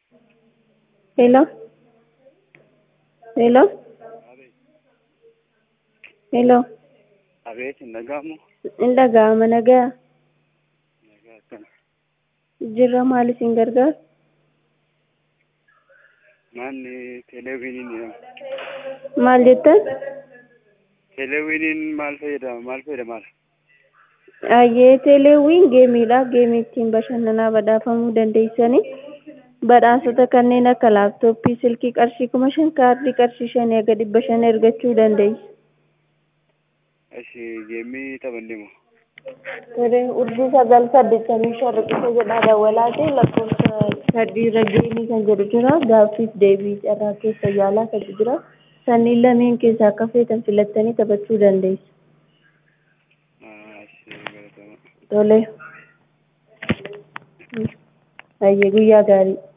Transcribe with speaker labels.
Speaker 1: Hello? Hello? Hello?
Speaker 2: Abeet hin dhaga'amu.
Speaker 1: In dhaga'ama nagaa.
Speaker 2: Nagaa akkana.
Speaker 1: Jirra maal isin gargaara?
Speaker 2: Manni teleewiniin jedhama.
Speaker 1: Maal jettan?
Speaker 2: Teleewiniin maal fayyadama? Maal fayyadama?
Speaker 1: Ayyee teeleewwiin geemiidha. Geemii ittiin bashannanaa badhaafamuu dandeessanii badhaasota kanneen akka laaptooppii, silkii qarshii kuma shan kaardii qarshii shanii haga dhibba shan argachuu dandeessu.
Speaker 2: Ashi geemii taphanne moo?
Speaker 1: Sireen urjii sagal saddeettamii shan riqicha jedhaa dawwalaatee lakkoofsa sadiirra geemii kan jedhu jira. Gaaffiif deebii carraa keessa yaalaa kan jira. Sanniin lameen keessaa akka feetan filattanii taphachuu dandeessu.
Speaker 2: Ashi galatama.
Speaker 1: Tole. Hayyee guyyaa gaarii.